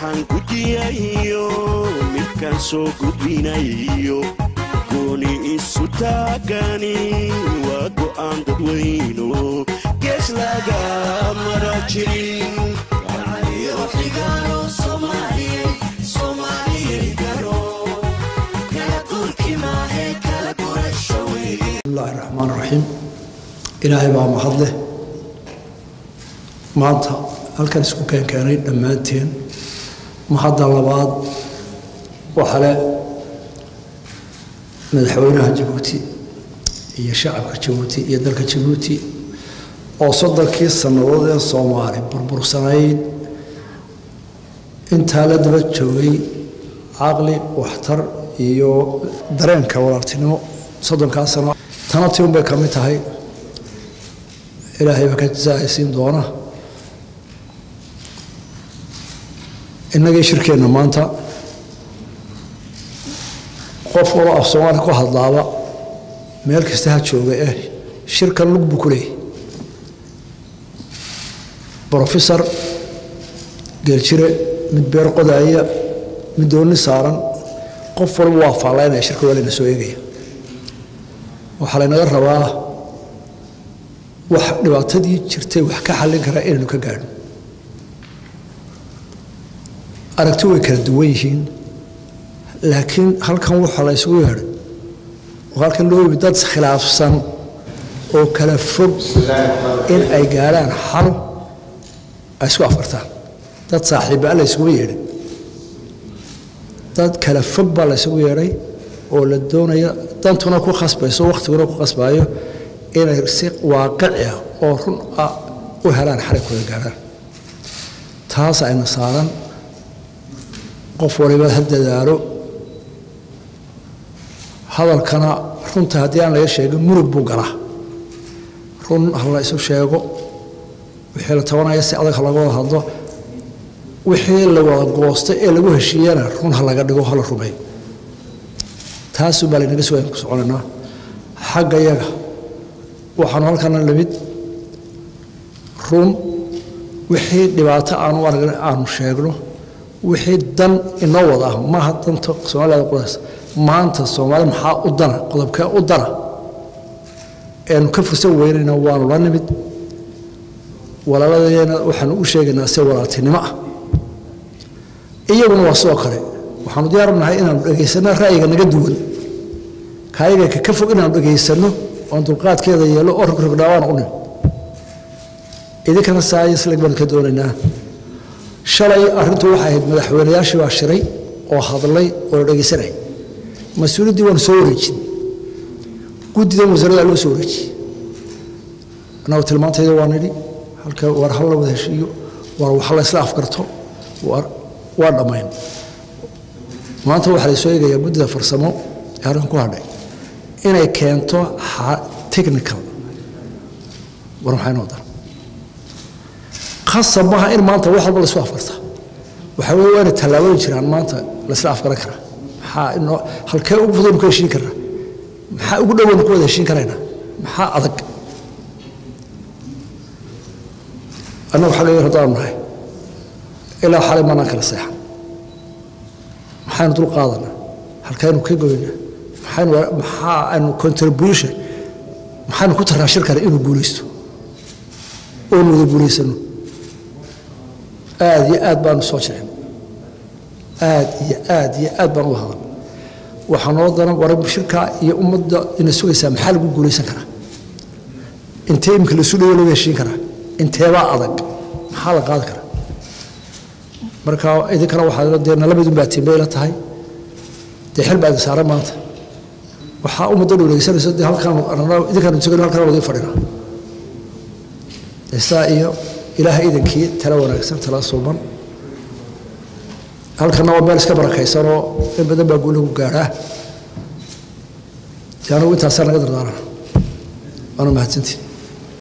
waxaan gujiyayo midkaan soo gudbinayo gooni isu taagani waa go'aan dadweyno gees laga mara jirin bismillahi raxmaan raxiim ilaahay baa mahad leh maanta halkan isku keenkeenay dhammaanteen mahadda labaad waxale madaxweynaha jabuuti iyo shacabka jabuuti iyo dalka jabuuti oo soddonkii sannadood ee soomaali burbursanayd intaa la daba joogay caqli waxtar iyo dareenka walaaltinimo soddonkaa sano tana ti un bay ka mid tahay ilaahay baa ka jasaaysiin doona innagii shirkeenna maanta qof waloo af soomaali ku hadlaaba meel kasta ha jooga eh shirkan lug buu ku leeyahy brofesor geeljire mid beer qodaaya mid doonni saaran qof walba waa faallaynaya shirka waa layna soo eegaya waxaa laynaga rabaa wax dhibaatadii jirtay wax ka xallin karaa inaynu ka gaadhno aragti way kala duwan yihiin laakiin halkan waxaa la ysugu yeedhay oo halkan loo yimi dad khilaafsan oo kala fog in ay gaadhaan xal ay isku afartaan dad saaxiibbaa la ysugu yeedhay dad kala fog baa la ysugu yeedhay oo la doonaya dantuna ku khasbayso wakhtiguna ku khasbaayo inay si waaqici ah oo run ah u helaan xalikooda gaadhaan taas ayna saaran qof waliba ha dadaalo hadalkana runta haddii aan laga sheegin murug buu galaa run ha la isu sheego wixii la tabanaya si adag ha laga wada hadlo wixii la wada goosto ee lagu heshiiyana run ha laga dhigo ha la rumeeyo taasuu baa laynaga sugaya ku soconaynaa xagga yaga waxaanu halkana lamid run wixii dhibaato aanu aragna aanu sheegno wixii dan inoo wada ah maaha danta soomaalida qodays maanta soomaali maxaa u dana qodobkee u dana eenu ka fursan weynayna waanu la nimid walaaladeena waxaanu u sheegaynaa si walaaltinimo ah iyaguna waa sidoo kale waxaanu diyaar nahay inaanu dhegaysanno ra'yiga naga duwan kaayaga ka fog inaanu dhegaysanno oon dulqaadkeeda yeelo oo rogrogdhaawaan u nimid idinkana saayisleg baanu ka doonaynaa shalay arrintu waxay ahayd madaxweynayaashii baa shiray oo hadlay oo la dhegaysanayay mas-uuliyaddii waanu soo wareejin guddidan wasaaradda loo soo wareejiyey annagu tilmaantayda waa nidhi halka war hal la wada heshiiyo war wax la isla afgarto waa dhammayn maanta waxaa la soo eegayaa guddida farsamo ee halkan ku hadhay inay keento technical war maxay noo daran khasab maaha in maanta wax walba la isku afgarta waxaa weye waa inay tallaabooyin jiraan maanta la isla afgaran karaa maxaa inoo halkee ugu fudaynu ku heshiin karnaa maxaa ugu dhowaynu ku wada heshiin karaynaa maxaa adag annagu xagga yar haddaanu nahay ilaa xalay maanaan kala seexan maxaynu dul qaadanaa halkaynu ka goynaa maxaynu maxaa aynu contribution maxaynu ku tarraa shirkana inuu guulaysto oonu wada guulaysano aad iyo aad baanu soo jecin aad iyo aad iyo aad baan u hadan waxaa noo daran war shirkaa iyo ummadda ina sugaysaa maxaa lagu guulaysan karaa intee imika lasu dhawo lagu heshiin karaa inteebaa adag maxaa la qaadi karaa marka idinkana waxaa dee nalamidun baa timbay la tahay dee xil baa idin saaran maanta waxaa ummadda dhow dhegeysanayso dee halkaan idinkaan sugayno halkaan wadi fadhina isaa iyo ilaahay idankii tala wanaagsan tala suuban halkana waa meel iska barakaysanoo in badan baa guulagu gaadhaa dee anugu intaasaa naga dardaarana waana mahadsantiin